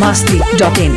masti.in.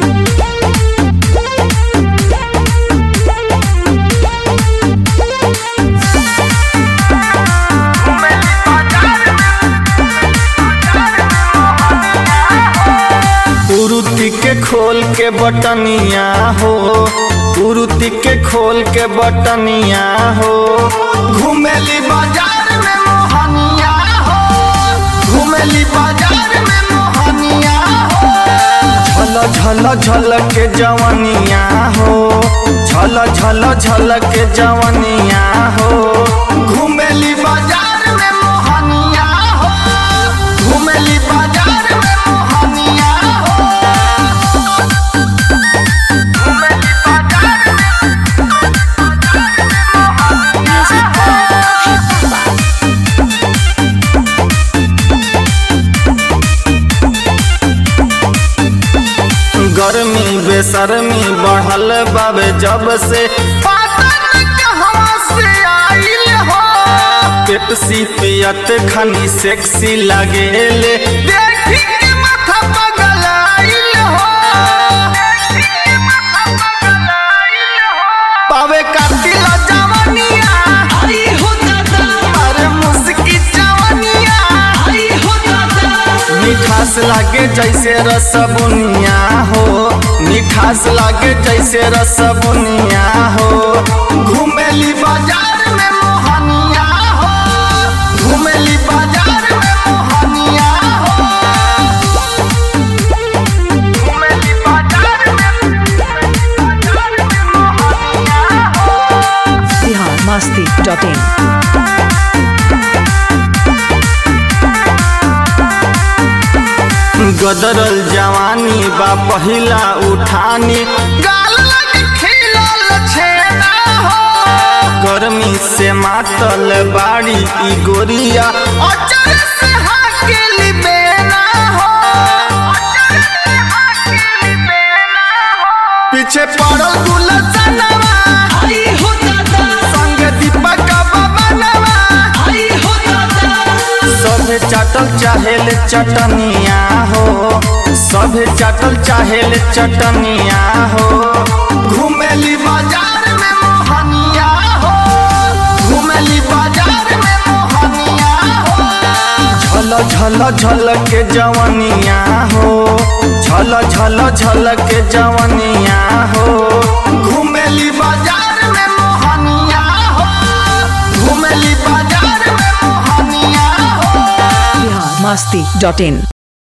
कुरुति के खोल के बटनिया हो कुरुति के खोल के बटनिया हो घुमेली बाजार में मोहनिया हो घुमेली बाजार में मोहनिया हो झल झल झल के जवनिया हो झल झल झल के जवनिया हो घुमेली बाजार में मोहनिया हो घुमेली बाजार में मोहनिया हो घुमेली बाजार में गर्मी बेसरमी बढ़ल बाबे जब से पातन कहवा से आइल हो पेप्सी पियत खनी सेक्सी लगेले देखी के माथा पगल आइल हो पावे कातिल जवनिया अरे मुस्की जवनिया मिठास लागे जैसे रसबुनिया हो मिठास लागे जैसे रसबुनिया हो घुमेली बाजार में मोहनिया हो घुमेली बाजार में मोहनिया हो घुमेली बाजार में मोहनिया हो Bihar masti.in. गदरल जवानी बा पहिला उठानी गाल लग खिलल छेना हो गर्मी से मातल बाड़ी ई गोरिया अचर से हाकेली बेना हो पीछे पड़ल गुलसनवा संग दीपक बबनवा सभे चाटल चाहेल चटनिया हो सभे चाटल चाहेल चटनिया हो घुमेली बाजार में मोहनिया हो घुमेली बाजार में मोहनिया हो झल झल झल के जवनिया हो झल झल झल के जवनिया हो घुमेली बाजार में मोहनिया हो घुमेली बाजार में मोहनिया हो Bihar masti.in.